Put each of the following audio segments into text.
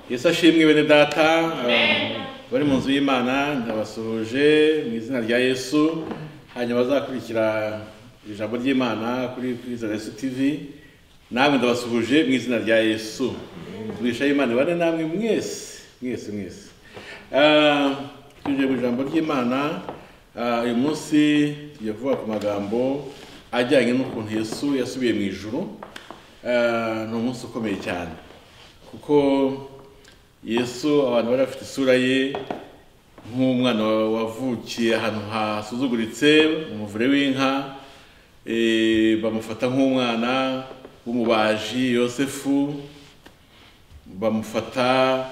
yesu ashimwe bene data bari mu nzu y'imana ndabasuhuje mu izina rya yesu hanyuma bazakurikira ijambo ry'imana kuri kuri yesu tivi namwe ndabasuhuje mu izina rya yesu mwishaye imana bane namwe mwese mwese mwese Ah, tugiye mu ijambo ry'imana ah, uyu munsi tugiye kuvuga ku magambo ajyanye n'ukuntu yesu yasubiye mu ijuru Ah, ni umunsi ukomeye cyane kuko yesu abantu bari bafite isura ye nk'umwana wavukiye ahantu hasuzuguritse mu muvure w'inka eh, bamufata nk'umwana w'umubaji yosefu bamufata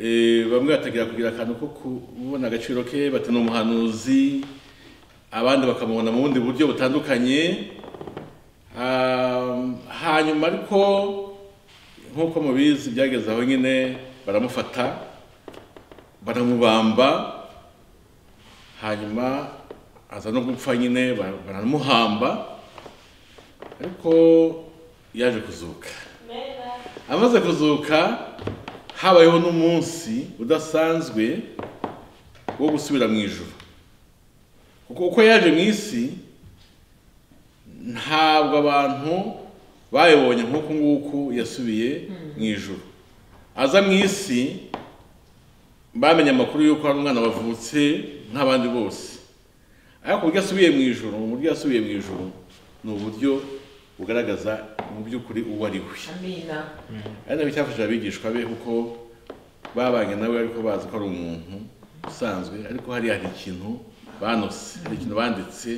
eh, bamwe batangira kugira akantu ko kubona agaciro ke bati ni umuhanuzi abandi bakamubona mu bundi buryo butandukanye Ah, hanyuma ariko nk'uko mubizi byageze aho nyine baramufata baramubamba hanyuma aza no gupfa nyine bara- baramuhamba ariko yaje kuzuka amaze kuzuka habayeho n'umunsi udasanzwe wo gusubira mu ijuru kuko uko yaje mu isi ntabwo abantu bayibonye nk'uku nguku yasubiye mu ijuru aza mu isi bamenye amakuru y'uko hari umwana wavutse nk'abandi bose ariko uburyo asubiye mu ijuru uburyo yasubiye mu ijuru ni uburyo bugaragaza mu by'ukuri uwo ari we Amina. ari nabyo cyafashije abigishwa be kuko babanye nawe ariko bazi ko ari umuntu usanzwe ariko hariya hari ikintu banose hari ikintu banditse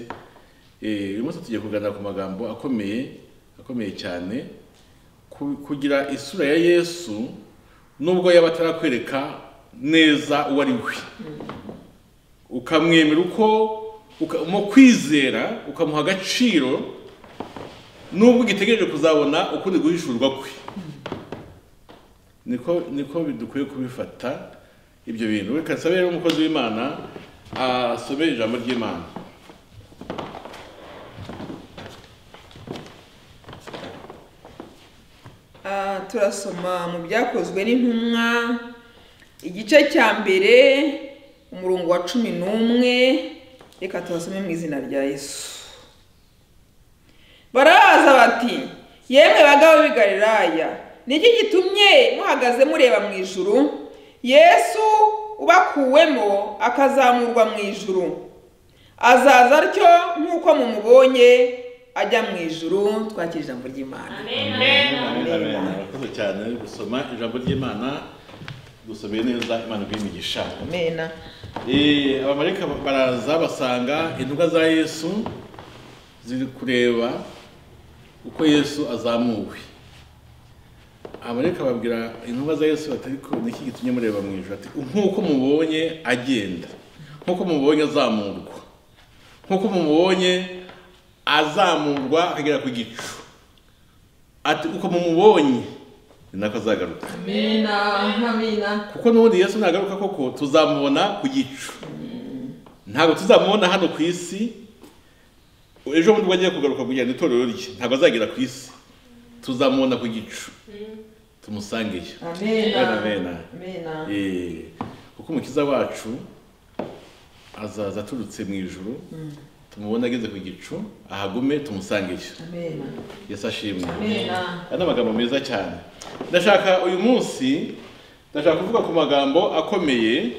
Eh, uyu munsi tugiye kuganira ku magambo akomeye akomeye cyane ku- kugira isura ya yesu nubwo yaba atarakwereka neza uwo ari we ukamwemera uko uka- mu kwizera ukamuha agaciro nubwo ugitegereje kuzabona ukundi guhishurwa kwe niko niko dukwiye kubifata ibyo bintu reka nsabe rero umukozi w'imana asome ijambo ry'imana Ah, turasoma mu byakozwe n'intumwa igice cya mbere umurongo wa cumi n'umwe reka tubasome mu izina rya yesu barabaza bati yemwe bagabo b'i galilaya ni iki gitumye muhagaze mureba mu ijuru yesu ubakuwemo akazamurwa mu ijuru azaza atyo nk'uko mumubonye ajya mu ijuru twakira ijambo ry'imana murakoze cyane gusoma ijambo ry'imana dusomeye neza imana iguhe imigisha amena Eh, abamarayika baraza basanga intumwa za yesu ziri kureba uko yesu azamuwe abamarayika babwira intumwa za yesu bati ariko ni iki gitumye mureba mu ijoro ati nk'uko mubonye agenda nk'uko mubonye azamurwa nk'uko mumubonye azamurwa akagera ku gicu ati uko mumubonye ni nako azagaruka amena amena kuko n'ubundi yesu nagaruka koko tuzamubona ku gicu ntabwo tuzamubona hano ku isi ejo bundi ubwo agiye kugaruka kugira ngo itorero rye ntabwo azagera ku isi tuzamubona ku gicu tumusangeyo amena Amena. Eh, kuko umukiza wacu azaza aturutse mu ijuru tumubona ageze ku gicu ahagume tumusangeyo amena yesu ashimwe amena aya ni amagambo meza cyane ndashaka uyu munsi ndashaka kuvuga ku magambo akomeye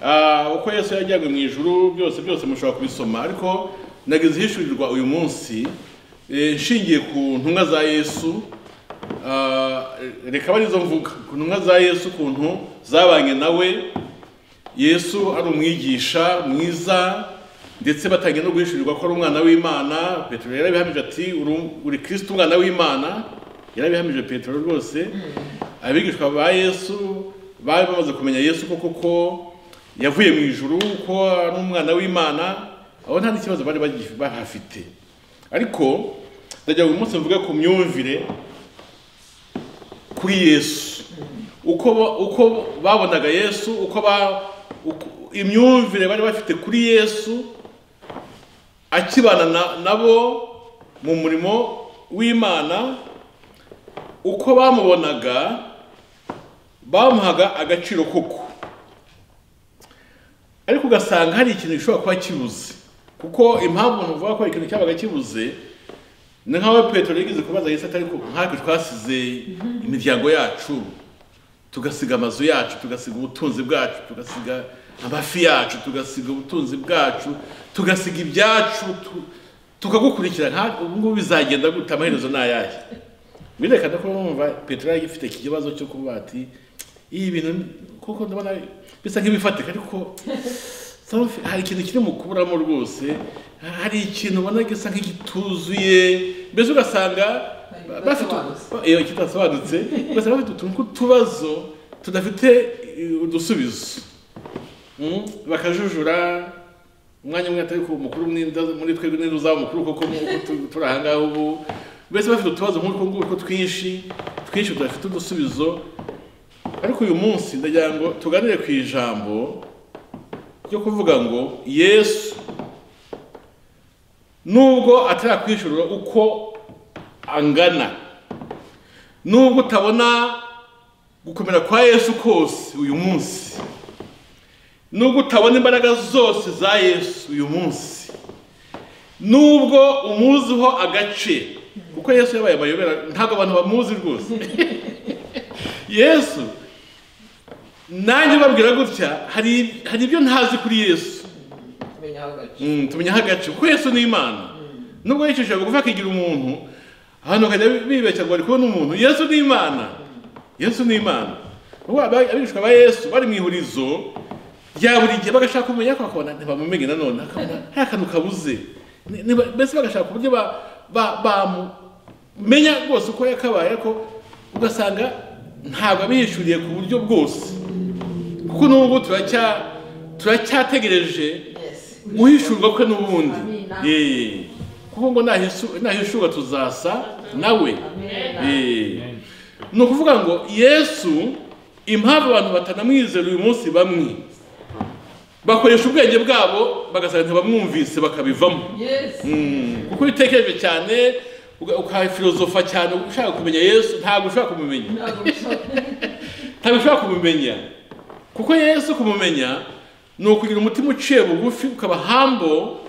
ah, uko yesu yajyanywe mu ijuru byose byose mushobora kubisoma ariko nagize ihishurirwa uyu munsi eh, nshingiye ku ntumwa za yesu ah, reka barizo mvuga ku ntumwa za yesu ukuntu zabanye nawe yesu ari umwigisha mwiza ndetse batangiye no guhishurirwa ko ari umwana w'imana petero yarabihamije ati "Uri- uri kirisito umwana w'imana yarabihamije petero rwose abigishwa ba yesu bari bamaze kumenya yesu ko koko yavuye mu ijuru ko ari umwana w'imana aho nta n'ikibazo bari bagi- bahafite ariko ndagira ngo uyu munsi mvuge ku myumvire kuri yesu uko ba- uko babonaga yesu uko ba uko- imyumvire bari bafite kuri yesu akibana na- nabo mu murimo w'imana uko bamubonaga bamuhaga agaciro koko ariko ugasanga hari ikintu gishobora kuba kibuze kuko impamvu ntuvuga ko ikintu cyabaga kibuze ni nk'aho petero yigeze kubaza yahise atari ko nkatwe twasize imiryango yacu tugasiga amazu yacu tugasiga ubutunzi bwacu tugasiga amafi yacu tugasiga ubutunzi bwacu tugasiga ibyacu tu- tukagukurikira nka ubu ngubu bizagenda gute amaherezo ni ayahe birerekana ko numva petero yari agifite iki kibazo cyo kuba ati ibi bintu ni- kuko ndabona bisa nk'ibifatika ariko something- hari ikintu kiri mu kuburamo rwose hari ikintu ubona gisa nk'igituzuye mbese ugasanga ba- bafite iyo kitasobanutse ugasanga bafite utuntu tw'utubazo tudafite eh, udusubizo Mm, bakajujura umwanya umwe atari ku mukuru mw'inda- muri twebwe n'inzu zabo mukuru kuko mu- tu- turi aha ngaha ubu mbese bafite utubazo nk'utwo nguko twinshi twinshi tudafite udusubizo ariko uyu munsi ndagira ngo tuganire ku ijambo ryo kuvuga ngo yesu nubwo atarakwishurira uko angana nubwo utabona gukomera kwa yesu kose uyu munsi nubwo utabona imbaraga zose za yesu uyu munsi nubwo umuziho agace kuko yesu yabaye amayobera ntabwo abantu bamuzi rwose yesu nanjye babwira gutya hari hari ibyo ntazi kuri yesu Kumenya aho gace. Mm, tumenyaho agace kuko yesu ni imana nubwo yicishije bugufi akigira umuntu abantu bakajya bibeshya ngo bari kubona umuntu yesu ni imana yesu ni imana ubwo aba- abigishwa ba yesu bari mu ihurizo rya buri gihe bagashaka kumenya ko bakabona ntibamumenye nanone akabona hari akantu kabuze Ni- niba- mbese bagashaka uburyo ba- ba- bamumenya rwose uko yakabaye ariko ugasanga ntabwo abihishuriye ku buryo bwose kuko n'ubu turacya- turacyategereje Yes. guhishurwa kwe n'ubundi Amina. Eh, kuko ngo nahisu- nahishurwa tuzasa nawe Amen. Eh, ni ukuvuga ngo yesu impamvu abantu batanamwizera uyu munsi bamwe bakoresha ubwenge bwabo bagasanga ntibamwumvise bakabivamo Yes. Mm, kuko iyo utekereje cyane uga- ukafilozofa cyane ushaka kumenya yesu ntabwo ushobora kumumenya Ntabwo bishobora. ntabwo ushobora kumumenya kuko yesu kumumenya ni ukugira umutima uciye bugufi ukaba hambo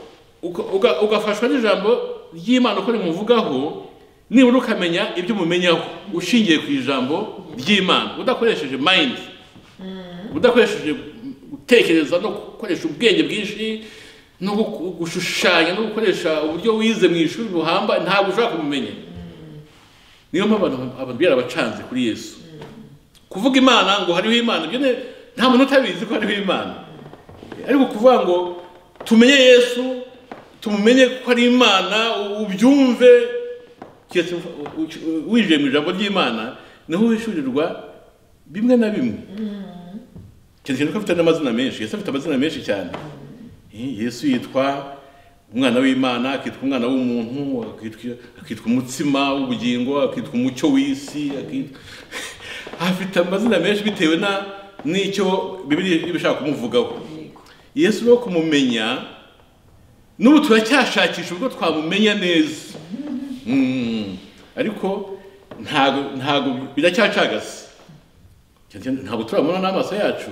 uka- uga- ugafashwa n'ijambo ry'imana uko rimuvugaho nibura ukamenya ibyo umumenyaho ushingiye ku ijambo ry'imana udakoresheje mayindi udakoresheje gutekereza no gukoresha ubwenge bwinshi no gu- gushushanya no gukoresha uburyo wize mu ishuri buhamba ntabwo ushobora kumumenya niyo mpamvu abantu- abantu byarabacanze kuri yesu kuvuga imana ngo hariho imana ibyo ne- nta muntu utabizi ko hariho imana ariko kuvuga ngo tumenye yesu tumumenye ko ari imana ubyumve keretse u- u- winjiye mu ijambo ry'imana niho wishyurirwa bimwe na bimwe keretse ko afite n'amazina menshi yesu afite amazina menshi cyane Eh, yesu yitwa umwana w'imana akitwa umwana w'umuntu akitwa- akitwa umutsima w'ubugingo akitwa umucyo w'isi akitwa- afite amazina menshi bitewe na n'icyo bibiri iba ishaka kumuvugaho yesu rero kumumenya n'ubu turacyashakisha ubwo twamumenya neza Mm, ariko ntago ntago biracyacagase ntabwo turabona n'amaso yacu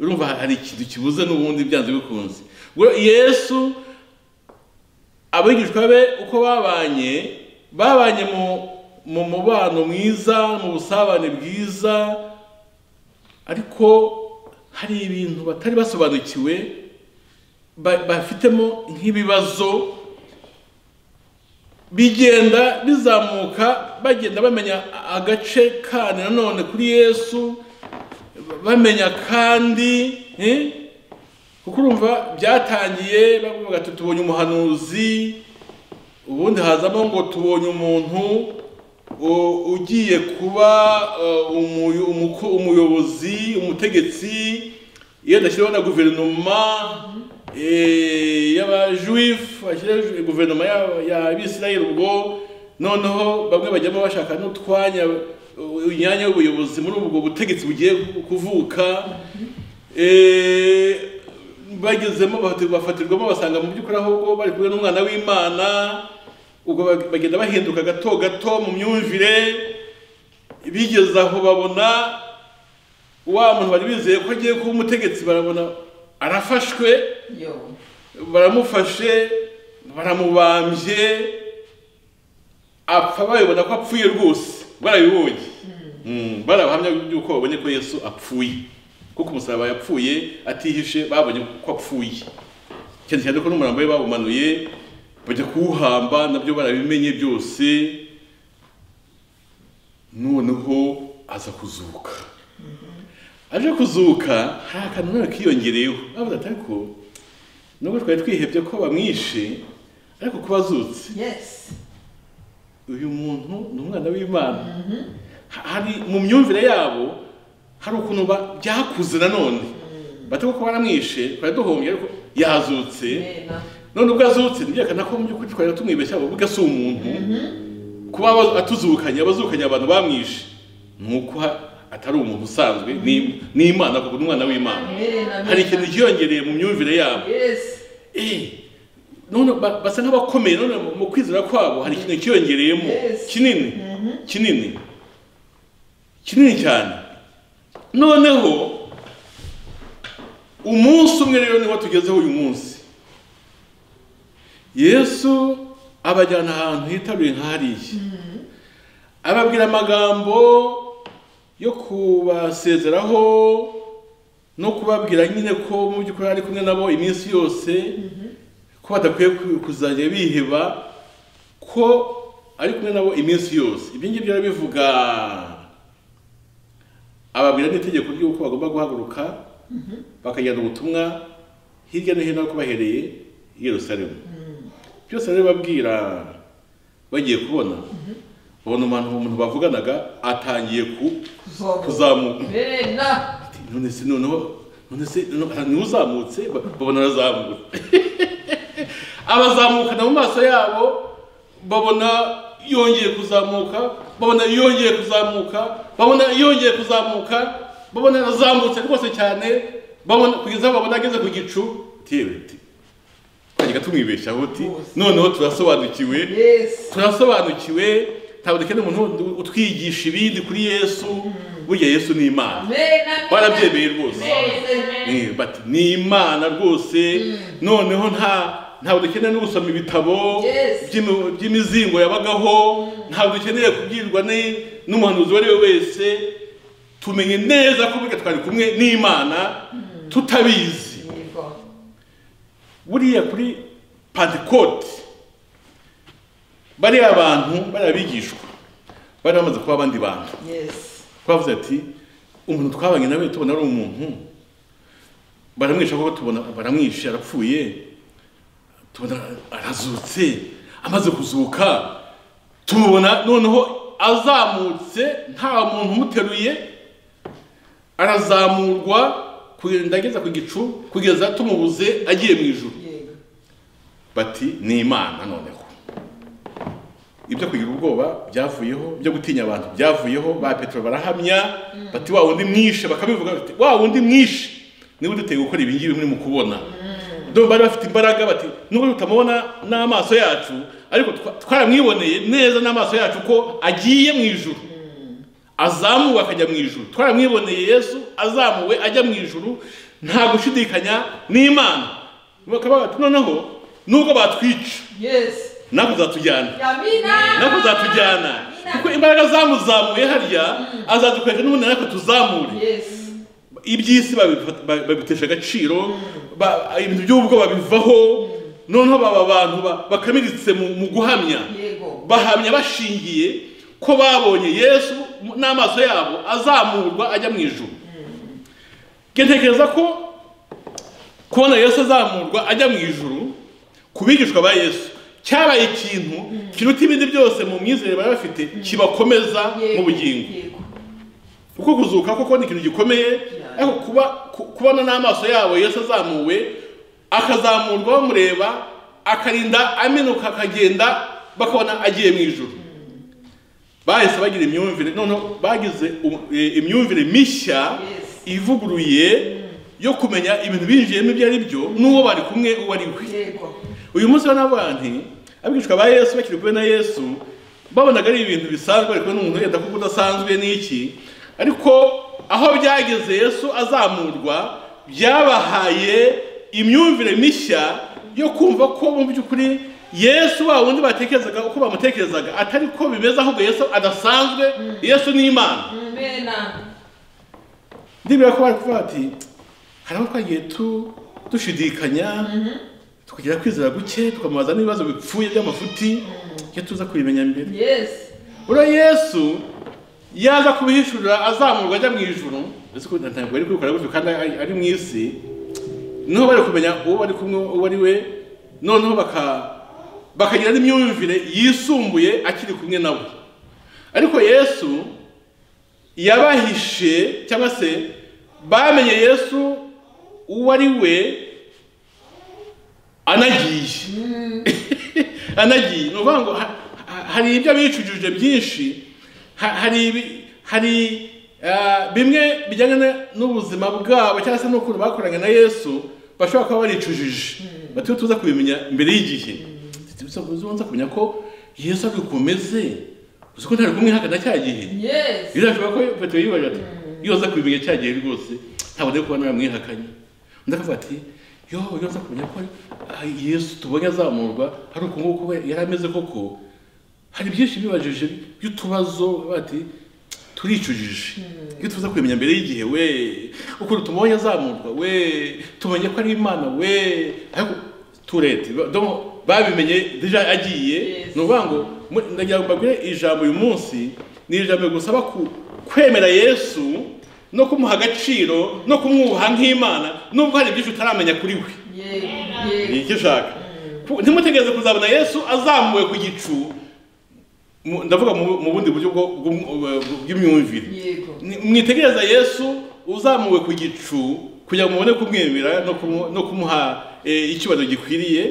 urumva hari ikintu kibuze n'ubundi byanze bikunze ngo yesu abigishwa be uko babanye babanye mu mu mubano mwiza mu busabane bwiza ariko hari ibintu batari basobanukiwe ba- bafitemo nk'ibibazo bigenda bizamuka bagenda bamenya agace kandi nanone kuri yesu bamenya kandi eh, kuko urumva byatangiye bavuga ati tubonye umuhanuzi ubundi hazamo ngo tubonye umuntu u- ugiye kuba uh, umuyo- umuko- umuyobozi umutegetsi iyo adashyiraho na guverinoma eh, y'abajuwifu ashyiraho ju- guverinoma y'aba- y'abisirayeli ubwo noneho bamwe bajyamo bashaka n'utwanya uh, imyanya y'ubuyobozi muri ubwo butegetsi bugiye kuvuka Eh, bagezemo bahati- bafatirwamo basanga mu by'ukuri ahubwo bari kumwe n'umwana w'imana ubwo bag- bagenda bahinduka gato gato mu myumvire bigeze aho babona wa muntu bari bizeye ko agiye kuba umutegetsi barabona arafashwe yo baramufashe baramubambye apfa babibona ko apfuye rwose barabibonye Mm, barahamya yuko babonye ko yesu apfuye kuko umusaraba yapfuye atihishe babonye ko apfuye cyane cyane ko n'umurambo we bawumanuye bajya kuwuhamba nabyo barabimenye byose noneho aza kuzuka aje kuzuka hari akantu none kiyongereyeho bavuze ati ariko nubwo twari twihebye ko bamwishe ariko kuba azutse yes uyu muntu ni umwana w'imana Ha- hari mu myumvire yabo hari ukuntu ba- byakuze nanone batari ko baramwishe twari duhombye ariko yazutse nena none ubwo azutse ntibyerekana ko mu by'ukuri twari tumwibeshya ahubwo ubwo si umuntu kuba aba- atuzukanye abazukanye abantu bamwishe ni uko ha- atari umuntu usanzwe ni ni imana kuko ni umwana w'imana mbere na mbere hari ikintu cyiyongereye mu myumvire yabo yes Eh, none ba- basa nk'abakomeye none mu- mu kwizera kwabo hari ikintu cyiyongereyemo Yes. kinini kinini kinini cyane noneho umunsi umwe rero niwo tugezeho uyu munsi yesu abajyana ahantu hitaruye nk'ahariya ababwira amagambo yo kubasezeraho no kubabwira nyine ko mu by'ukuri ari kumwe nabo iminsi yose ko badakwiye ku- kuzajya biheba ko ari kumwe nabo iminsi yose ibyo ngibyo arabivuga ababwira n'itegeko ry'uko bagomba guhaguruka bakajyana ubutumwa hirya no hino aho bahereye i yerusalemu byose arabibabwira bagiye kubona babona umuntu umuntu bavuganaga atangiye ku- kuzoba kuzamuka mbere na Ati, none se noneho none se noneho niwe uzamutse Ba- babona arazamutse abazamukana mu maso yabo babona yongeye kuzamuka babona yongeye kuzamuka babona yongeye kuzamuka babona arazamutse rwose cyane babona kugeza aho babona ageze ku gicu tiyewe ti twajyaga tumwibeshyaho ti Rwose. noneho turasobanukiwe yes turasobanukiwe ntabwo dukeneye umuntu utwigisha ibindi kuri yesu burya yesu ni imana mbere na mbere barabyemeye rwose Yes. Eh, bati ni imana rwose noneho nta ntabwo dukeneye no gusoma ibitabo Yes. by'imi- by'imizingo yabagaho ntabwo dukeneye kubwirwa ni- n'umuhanuzi uwo ari we wese tumenye neza ko burya twari kumwe n'imana tutabizi yego buriya kuri pantekote bariya bantu bariya bigishwa bari bamaze kuba abandi bantu yes twavuze ati umuntu twabanye nawe tubona ari umuntu baramwisha kuko tubona baramwishe arapfuye tubona arazutse amaze kuzuka tumubona noneho azamutse nta muntu umuteruye arazamurwa kugenda ageza ku gicu kugeza tumubuze agiye mu ijuru yego bati ni imana noneho ibyo kugira ubwoba byavuyeho ibyo gutinya abantu byavuyeho ba petero barahamya bati wa wundi mwishe bakabivuga bati wa wundi mwishe niba uduteye gukora ibi ngibi muri mu kubona Ndumva bari bafite imbaraga bati nubwo tutamubona n'amaso yacu ariko twa- twaramwiboneye neza n'amaso yacu ko agiye mu ijuru azamuwe akajya mu ijuru twaramwiboneye yesu azamuwe ajya mu ijuru nta gushidikanya n'imana bakaba bati noneho nubwo batwica yes natwe uzatujyana yamina natwe uzatujyana kuko imbaraga zamuzamuye harya azadukoresha n'ubundi natwe tuzamure yes iby'isi babifata- ba- babitesha agaciro ba- ibintu by'ubwo babivaho noneho baba abantu ba- bakamiritse mu mu guhamya yego bahamya bashingiye ko babonye yesu n'amaso yabo azamurwa ajya mu ijuru ntekereza ko kubona yesu azamurwa ajya mu ijuru ku bigishwa ba yesu cyabaye ikintu kiruta ibindi byose mu myizerere bari bafite kibakomeza mu bugingo yego kuko kuzuka koko ni ikintu gikomeye ariko kuba ku- kubona n'amaso yabo yesu azamuwe akazamurwa bamureba akarinda aminuka akagenda bakabona agiye mu ijuru bahise bagira imyumvire noneho bagize um- eh, imyumvire mishya Yes. ivuguruye yo kumenya ibintu binjiyemo ibyo ari byo n'uwo bari kumwe uwo ari we yego uyu munsi rero n'abantu abigishwa ba yesu bakiri kumwe na yesu babonaga ari ibintu bisanzwe bari kumwe n'umuntu wenda kuko udasanzwe n'iki ariko aho byageze yesu azamurwa byabahaye imyumvire mishya yo kumva ko mu by'ukuri yesu wa wundi batekerezaga uko bamutekerezaga atari ko bimeze ahubwo yesu adasanzwe yesu ni imana ndibwira ko bari kuvuga bati hari aho twagiye tu- dushidikanya tukagira kwizera guke tukamubaza n'ibibazo bipfuye by'amafuti iyo tuza kubimenya mbere Yes. uriya yesu yaza kubihishurira azamurwa ajya mu ijuru ndetse ko ntabwo ari kubikora gutyo kandi ari ari mu isi niho bari kumenya uwo bari kumwe uwo ari we noneho baka- bakagira n'imyumvire yisumbuye akiri kumwe nabo ariko yesu yabahishe cyangwa se bamenye yesu uwo ari we anagiye anagiye ni ukuvuga ngo ha- ha- hari ibyo bicujije byinshi ha- hari ibi- hari ah, bimwe bijyanye na- n'ubuzima bwabo cyangwa se n'ukuntu bakoranye na yesu bashobora kuba baricujije batuye tuza kubimenya mbere y'igihe uza kumenya ko yesu ari bukomeze uzi ko ntari kumwe haka na cya gihe Yes. birashoboka ko petero yibaza ati iyo uza kubimenya cya gihe rwose ntabwo nari kuba naramwihakanye undi akavuga ati yo iyo uza kumenya ko ah, yesu tubonye azamurwa hari uku nguku we yari ameze koko hari byinshi bibajije by'utubazo bati turicujije iyo tuza kubimenya mbere y'igihe we ukuntu tumubonye azamurwa we tumenye ko ari imana we ariko turete ba- donc babimenye deja agiye Yes. ni ukuvuga ngo mu- ndagira ngo mbabwire ijambo uyu munsi ni ijambo rigusaba ku- kwemera yesu no kumuha agaciro no kumwubaha nk'imana nubwo hari byinshi utaramenya kuri we Yeah. ni Yes. iki ushaka Ku- ntimutegereze kuzabona yesu azamuwe ku gicu mu- ndavuga mu mu bundi buryo bwo- bw'um- bw'imyumvire Yego. Ni- mwitegereza yesu uzamuwe ku gicu kugira ngo mubone kumwemera no kumu- no kumuha eh, icyubahiro gikwiriye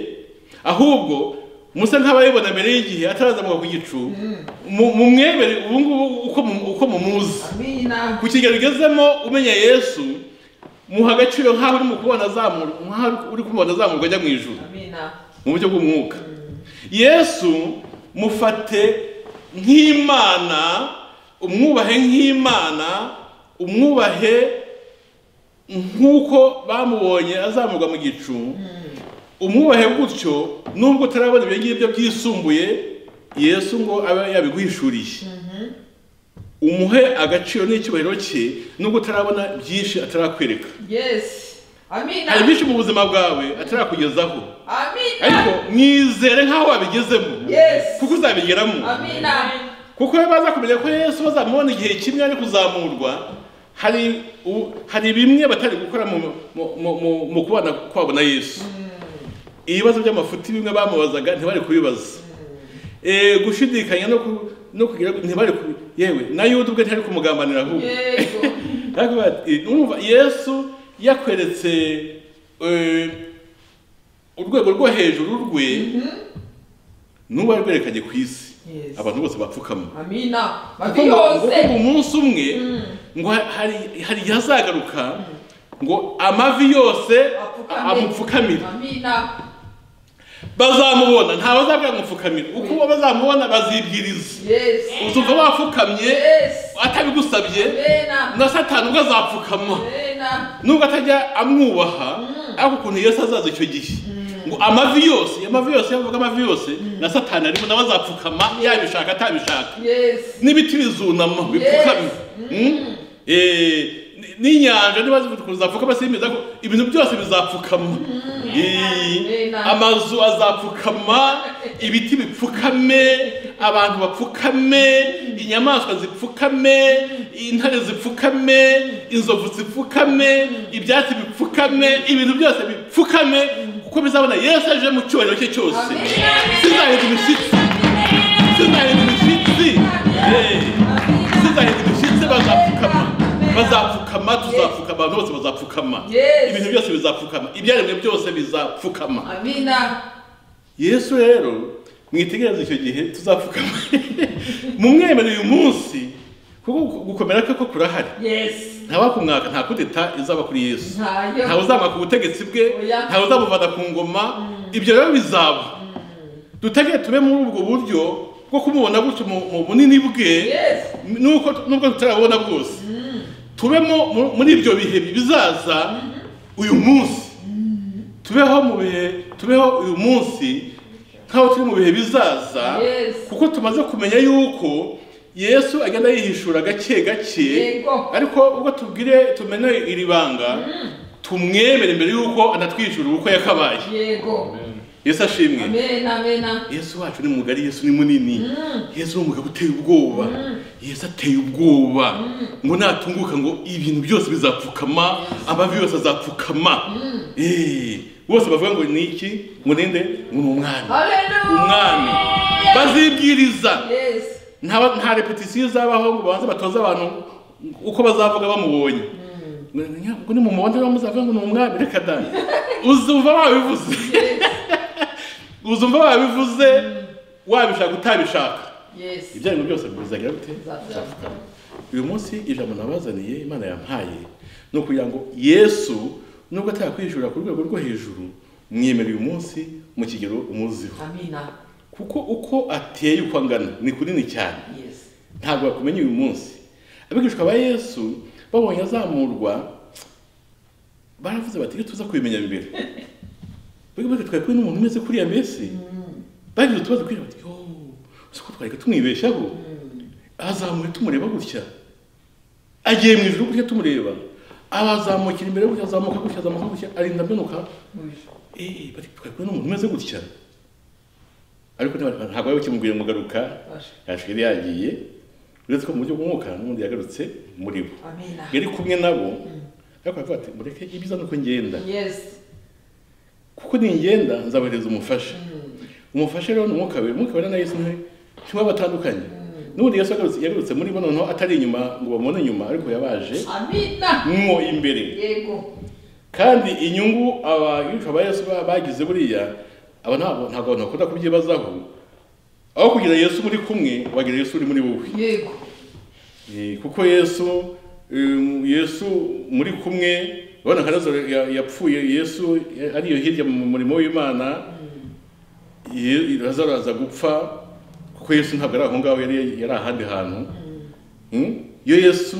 ahubwo musa nk'abayibona mbere y'igihe atarazamuka ku gicu mu- mumwemere ubu ngubu uko mu- uko mumuzi Amina. ku kigero ugezemo umenya yesu muha agaciro nk'aho uri mu kubona azamurwa nk'aho uri kumubona azamurwa ajya mu ijuru Amina. mu buryo bw'umwuka yesu mufate nk'imana umwubahe nk'imana umwubahe nk'uko bamubonye azamurwa mu gicu umwubahe gutyo nubwo utarabona ibyo ngibyo byisumbuye yesu ngo abe yabiguhishuriye umuhe agaciro n'icyubahiro cye nubwo utarabona byinshi atarakwereka Yes. Amina. hari byinshi mu buzima bwawe atarakugezaho ariko Amina. mwizere nk'aho wabigezemo Yes. kuko uzabigeramo Amina. kuko iyo baza kumenya ko yesu bazamubona igihe kimwe ari kuzamurwa hari u- hari bimwe batari gukora mu mu- mu- mu- mu kubana kwabo na yesu ibibazo by'amafuti bimwe bamubazaga ntibari kubibaza Eh, gushidikanya no ku- no kugira ntibari ku- yewe na yuda ubwe ntari kumugambanira ahubwo Yego. Ariko bati, urumva yesu yakweretse eh, urwego rwo hejuru rwe n'ubu yarwerekanye ku isi Yes. abantu bose bapfukama Amina. kuko Babi ngo ngo kumva yose. umunsi umwe ngo hari hari igihe azagaruka ngo amavi yose Apfukame. amupfukamire Amina. bazamubona ntawe azabwira ngo mupfukamire uko bazamubona bazibwiriza Yes. uzumva wapfukamye Yes. atabigusabye Amina. na satani ubwo azapfukama Amina. nubwo atajya amwubaha ariko ukuntu yesu azaza icyo gihe ngo amavi yose amavi yose yavuga amavi yose na satani arimo nawe azapfukama yabishaka atabishaka Yes. n'ibiti bizunama bipfukamye Mm? Eh, n- n'inyanja niba zivuga zizapfukama simbiza ko ibintu byose bizapfukama Eh, Amen. amazu azapfukama ibiti bipfukame abantu bapfukame inyamaswa zipfukame intare zipfukame inzovu zipfukame ibyatsi bipfukame ibintu byose bipfukame kuko bizabona yesu aje mu cyubahiro cye cyose Amen. sizahinda imishyitsi sizahinda imishyitsi Eh tuzahinda imishyitsi bazapfukama bazapfukama tuzapfuka abantu bose bazapfukama Yes. ibintu byose bizapfukama ibyaremwe byose bizapfukama Amina. yesu rero mwitegereze icyo gihe tuzapfukama mumwemere uyu munsi kuko gukomera kwe ko kurahari Yes. ntawakumwaka nta kudeta izaba kuri yesu Ntayo. ntawe uzamwaka ubutegetsi bwe Oya. ntawe uzamuvana ku ngoma ibyo rero bizaba dutegere tube muri ubwo buryo bwo kumubona gutyo mu mu bunini bwe Yes. nuko nubwo tutarabona bwose tubemo mu- muri ibyo bihe bizaza uyu munsi tubeho mu bihe tubeho uyu munsi nk'aho turi mu bihe bizaza Yes. kuko tumaze kumenya yuko yesu agenda yihishura gake gake Yego. ariko ubwo tubwire tumenye iri banga tumwemere mbere yuko anatwishura uko yakabaye yego yesu ashimwe amen amen yesu wacu ni mugari yesu ni munini yesu ni umugabo uteye ubwoba yesu ateye ubwoba ngo natunguka ngo ibintu byose bizapfukama amavi yose azapfukama Eh, bose bavuga ngo ni iki ngo ninde ngo ni umwami haleluya umwami bazibwiriza yes nta nta repetisiyo izabaho ngo babanze batoze abantu uko bazavuga bamubonye ngo ni mu muhondo rero muzavuga ngo ni umwami reka da uzumva wabivuze uzumva wabivuze wabishaka utabishaka yes ibyo arimo byose bizagira bite Bizazapfa. uyu munsi ijambo nabazaniye imana yampaye ni ukugira ngo yesu nubwo atakwishyura ku rwego rwo hejuru mwemere uyu munsi mu kigero umuziho amina kuko uko ateye uko angana ni kunini cyane yes ntabwo bakumenya uyu munsi abigishwa ba yesu babonye azamurwa baravuze bati iyo tuza kubimenya mbere bega bega twari kumwe n'umuntu umeze kuriya mbese bagize utubazo kuriya bati yo uzi ko twari tumwibeshyaho azamuye tumureba gutya agiye mu ijuru gutya tumureba abazamukira imbere gutya azamuka gutya azamuka gutya arinda amenuka eh bati twari kumwe n'umuntu umeze gutya ariko ntiba- ntabwo bari bukimubwire ngo garuka yaje yari yagiye uretse ko mu buryo bw'umwuka n'ubundi yagarutse muri bo amina yari kumwe nabo ariko aravuga ati mureke ibiza nuko ngenda yes kuko ningenda nzabohereza umufasha umufasha rero ni umwuka wera umwuka wera na yesu ntiwe ntiwe batandukanye n'ubundi yesu yagarutse yagarutse muri bo noneho atari inyuma ngo bamubone inyuma ariko yabaje amina mwo imbere yego kandi inyungu abagishwa ba yesu ba- bagize buriya aba ntabwo ntabwo abantu bakunda kubyibazaho aho kugira yesu muri kumwe wagira yesu uri muri wowe yego Eh, kuko yesu em, yesu muri kumwe urabona nka lazaro ya- yapfuye yesu ya- ariyo hirya mu murimo w'imana Ye- lazaro aza gupfa kuko yesu ntabwo ari aho ngaho yari yari ahandi hantu Mm? iyo yesu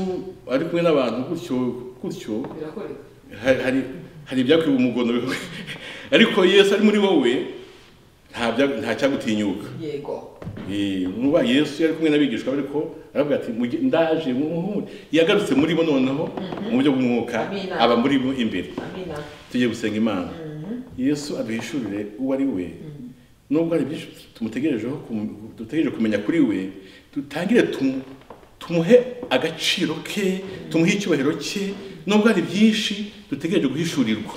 ari kumwe n'abantu gutyo gutyo birakoreka ha- hari hari ibyakwiba umugono ariko yesu ari muri wowe nta bya- nta cyagutinyuka yego Eh, nuba yesu yari kumwe n'abigishwa be ariko aravuga ati "Mujye- ndaje mumuhure yagarutse muri bo noneho mu buryo bw'umwuka Amina. aba muri bo imbere amina tujye gusenga imana yesu aduhishurire uwo ari we nubwo hari byinshi tumutegerejeho kum- dutegereje kumenya kuri we dutangire tumu- tumuhe agaciro ke tumuhe icyubahiro cye nubwo hari byinshi dutegereje guhishurirwa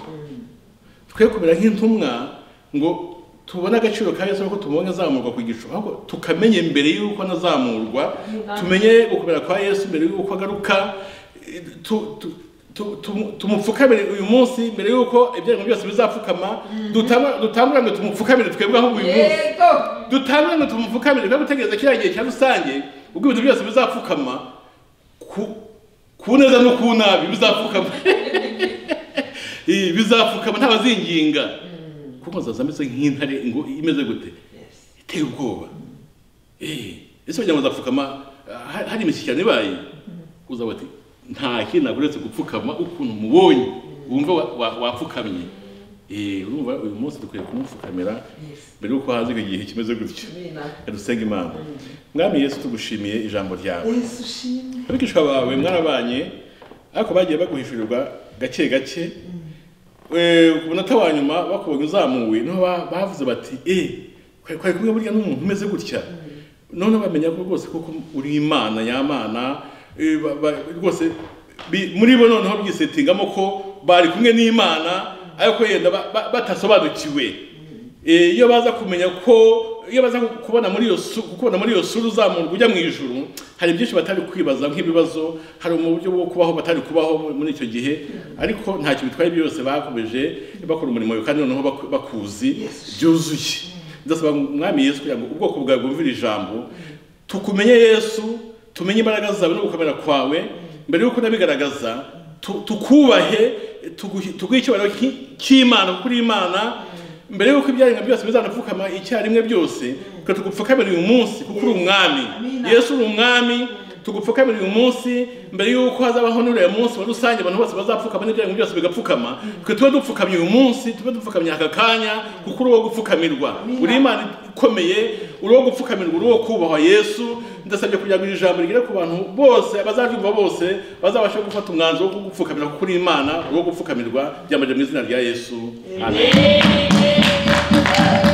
twe kumera nk'intumwa ngo tubone agaciro ka yesu ko tubonye azamurwa ku gicu ahubwo tukamenya mbere y'uko anazamurwa tumenye gukomera kwa yesu mbere y'uko agaruka eh, tu- tu- tu- tu- tumupfukamire uyu munsi mbere y'uko ibyago byose bizapfukama Dutanga- dutangura ngo tumupfukamire twebwe ahubwo uyu munsi yego dutangure ngo tumupfukamire twe gutegereza kiriya gihe cya rusange ubwo ibintu byose bizapfukama ku ku neza no ku nabi bizapfukama Eh, bizapfukama ntabazinginga kuko nzaza ameze nk'intare ngo imeze gute yes iteye ubwoba Eh, ese wagira ngo azapfukama ah, ha- hari imishyikirano ibaye uzaba ati nta kindi ntabwo uretse gupfukama ukuntu umubonye wumva wa- wa- wapfukamye Eh, urumva uyu munsi dukwiye kumupfukamira yes mbere y'uko haza icyo gihe kimeze gutyo amina reka dusenge imana mwami yesu tugushimiye ijambo ryawe yesu ushimwe abigishwa bawe mwarabanye ariko bagiye baguhishurirwa gake gake Eh, ku munota wa nyuma bakubonye uzamuwe niho ba- bavuze bati e kwari kumwe burya n'umuntu umeze gutya none bamenya ko rwose koko uri imana y'amana eh, ba- ba- rwose bi- muri bo noneho byisetingamo ko bari kumwe n'imana ariko yenda ba- ba- batasobanukiwe Eh, iyo baza kumenya ko iyo baza kubona muri iyo su- kubona muri iyo sura uzamurwa ujya mu ijuru hari byinshi batari kwibaza nk'ibibazo hari mu buryo bwo kubaho batari kubaho mu- muri icyo gihe ariko ntacyo bitwaye byose bakomeje bakora umurimo wawe kandi noneho baku- bakuzi byuzuye ndasaba mwami yesu kugira ngo ubwoko bwawe bwumvire ijambo tukumenye yesu tumenye imbaraga zawe no gukomera kwawe mbere y'uko unabigaragaza tu- tukubahe tuguhe tuguhe icyubahiro ki- cy'imana kuri imana mbere y'uko ibyaremwe byose bizanapfukama icyarimwe byose twe tugupfukamira uyu munsi kuko uri umwami yesu uri umwami tugupfukamira uyu munsi mbere y'uko hazabaho n'uriya munsi muri rusange abantu bose bazapfukama n'ibyago byose bigapfukama twe tube dupfukamye uyu munsi tube dupfukamye aka kanya kuko uri uwo gupfukamirwa uri imana ikomeye uri uwo gupfukamirwa uri uwo kubahwa yesu ndasabye kugira ngo iri jambo rigere ku bantu bose abazaryumva bose bazabashe gufata umwanzuro wo gupfukamira kuko uri imana uri uwo gupfukamirwa byambaje mu izina rya yesu amen Amen.